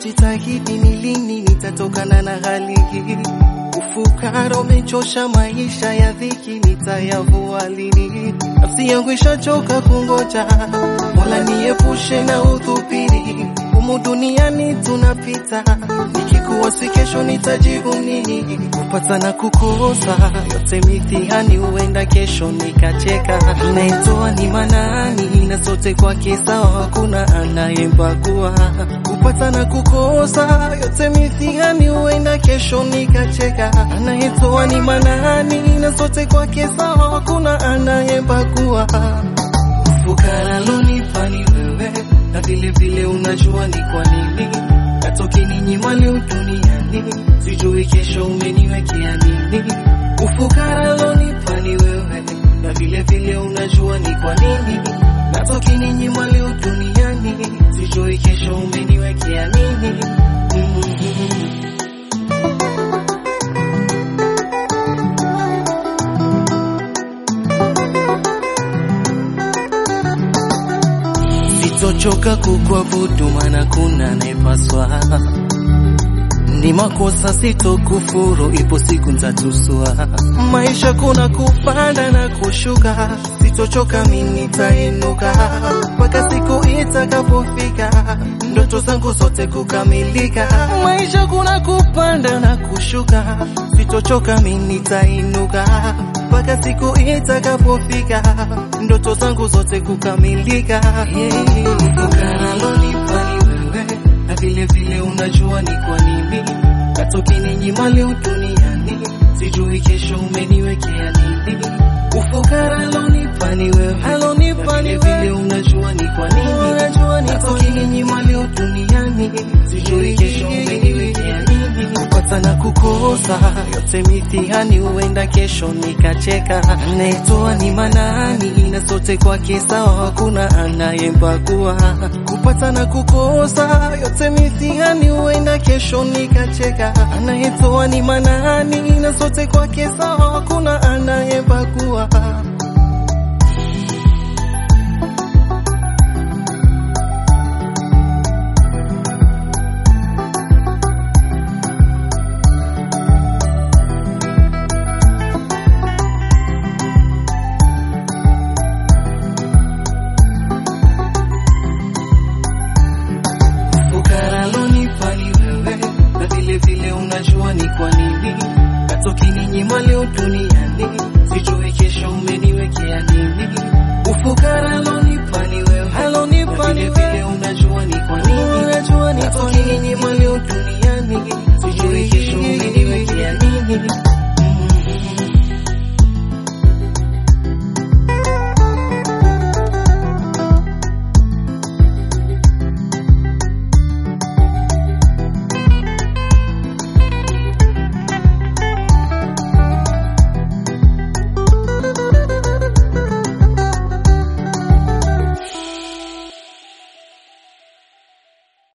najitahidi ni lini nitatokana na hali hii. Ufukara umechosha maisha ya dhiki, nitayavua lini? Nafsi yangu ishachoka kungoja, Mola niepushe na udhubiri. Humu duniani tunapita, nikikuwa si kesho nitajibu nini? Kupata na kukosa, yote mitihani, huenda kesho nikacheka. Anayetoa ni manani, na sote kwake sawa, hakuna anayembagua. Kupata na kukosa, yote mitihani, huenda kesho nikacheka. Anayetoa ni manani, na sote kwake sawa, hakuna anayembagua. Fukara lonipa ni wewe, na vile vile unajua ni kwa nini natoki ninyima leo duniani, sijui kesho umeniwekea nini. Ufukara lonipa ni wewe, na vile vile unajua ni kwa nini natoki ninyima leo duniani, sijui kesho umeniwekea nini. Mm. Sitochoka kukuabudu, maana kuna anayepaswa. Ni makosa sitokufuru, ipo siku ntatusua. Maisha kuna kupanda na kushuka, sitochoka mimi nitainuka mpaka siku itakapofika ndoto zangu zote kukamilika. Maisha kuna kupanda na kushuka, sitochoka mimi nitainuka mpaka siku itakapofika ndoto zangu zote kukamilika. Yeah. Fukara lonipa ni wewe, na vile vile unajua ni kwa nini natoki ninyima leo duniani, sijui kesho umeniwekea nini. Ufukara lonipa ni wewe, alonipa ni vile unajua ni kwa nini unajua ni natoki ninyima leo duniani, sijui kesho umeniwekea nini. Kupata na kukosa, yote mitihani, huenda kesho nikacheka. Anayetoa ni manani, na sote kwake sawa, hakuna anayembagua. Kupata na kukosa, yote mitihani, huenda kesho nikacheka. Anayetoa ni manani, na sote kwake sawa, hakuna anayembagua. Fukara lonipa ni wewe, na vile vile unajua ni kwa nini natoki ninyima leo duniani, sijui kesho umeniwekea nini. Ufukara lo